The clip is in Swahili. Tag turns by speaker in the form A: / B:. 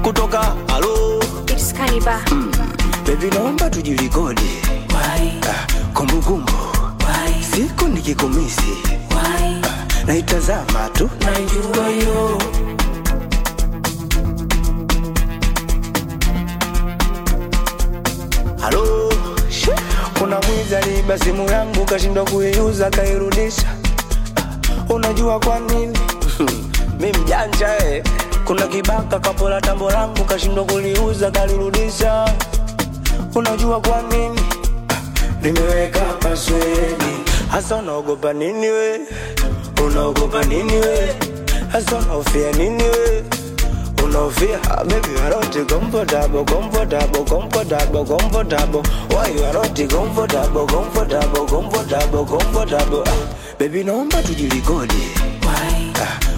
A: kutoka halo
B: It's Kaniba.
A: bebi naomba tujilikodi Ah, kumbukumbu siku nikikumisi Ah, naitazama tu halo She, kuna mwizi aliiba simu yangu kashindwa kuiuza kairudisha Ah, unajua kwa nini mi mjanja eh. kuna kibaka kapola tambo langu kashindwa kuliuza kalirudisha unajua kwa nini Ah, nimeweka paswedi hasa unaogopa nini we unaogopa nini we hasa unaofia nini we unaofia Ah, baby you are not comfortable comfortable comfortable comfortable why you are not comfortable comfortable comfortable comfortable ah, baby naomba tujilikodi